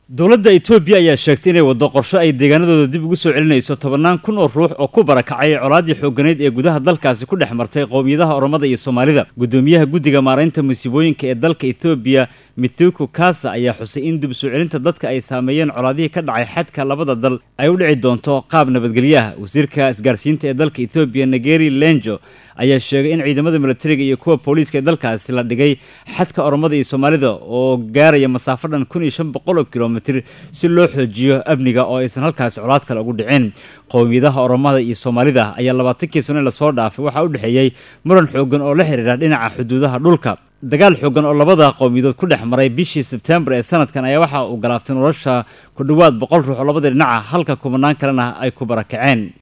dowladda etoobiya ayaa sheegtay inay waddo qorsho ay deegaanadooda dib ugu soo celinayso tobannaan kun oo ruux oo ku barakacay colaaddii xooganeyd ee gudaha dalkaasi ku dhex martay qowmiyadaha oromada iyo soomaalida guddoomiyaha guddiga maaraynta musiibooyinka ee dalka etoobiya mithuku kasa ayaa xusay in dib soo celinta dadka ay saameeyeen colaadihii ka dhacay xadka labada dal ay u dhici doonto qaab nabadgelyaha wasiirka isgaarsiinta ee dalka etoobiya negeri lenjo ayaa sheegay in ciidamada milatariga iyo kuwa booliiska ee dalkaasi la dhigay xadka oromada iyo soomaalida oo gaaraya masaafo dhan kun iyo shan boqol oo kilomitr si loo xoojiyo amniga oo aysan halkaasi colaad kale ugu dhicin qowmiyadaha oromada iyo soomaalida ayaa labaatankii sano lasoo dhaafay waxaa u dhexeeyey muran xoogan oo la xiriira dhinaca xuduudaha dhulka dagaal xoogan oo labada qowmiyadood ku dhex maray bishii sebtembar ee sanadkan ayaa waxa uu galaaftay nolosha ku dhowaad boqol ruux oo labada dhinaca halka kubanaan kalena ay ku barakaceen